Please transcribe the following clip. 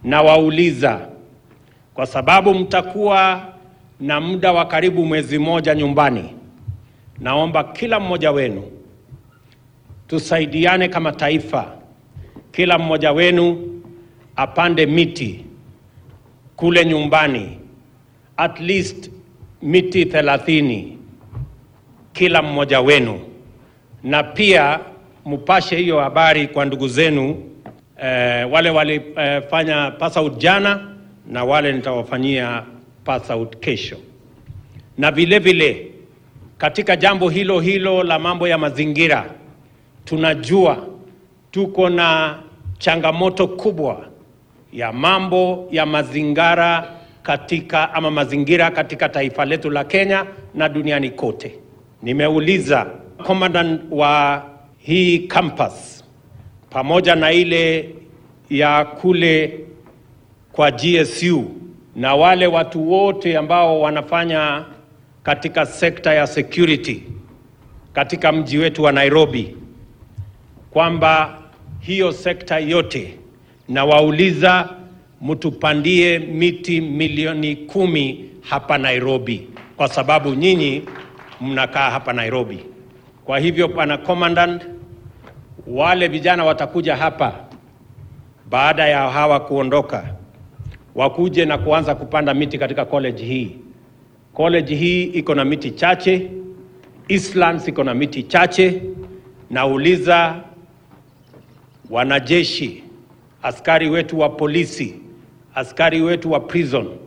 na wauliza, kwa sababu mtakuwa na muda wa karibu mwezi mmoja nyumbani, naomba kila mmoja wenu tusaidiane kama taifa, kila mmoja wenu apande miti kule nyumbani, at least miti thelathini kila mmoja wenu, na pia mpashe hiyo habari kwa ndugu zenu eh, wale walifanya eh, pass out jana na wale nitawafanyia pass out kesho, na vile vile katika jambo hilo hilo la mambo ya mazingira tunajua tuko na changamoto kubwa ya mambo ya mazingara katika ama mazingira katika taifa letu la Kenya na duniani kote. Nimeuliza commandant wa hii campus pamoja na ile ya kule kwa GSU na wale watu wote ambao wanafanya katika sekta ya security katika mji wetu wa Nairobi kwamba hiyo sekta yote na wauliza mtupandie miti milioni kumi hapa Nairobi, kwa sababu nyinyi mnakaa hapa Nairobi. Kwa hivyo, pana commandant, wale vijana watakuja hapa baada ya hawa kuondoka, wakuje na kuanza kupanda miti katika college hii. College hii iko na miti chache, Eastlands iko na miti chache. Nauliza wanajeshi, askari wetu wa polisi, askari wetu wa prison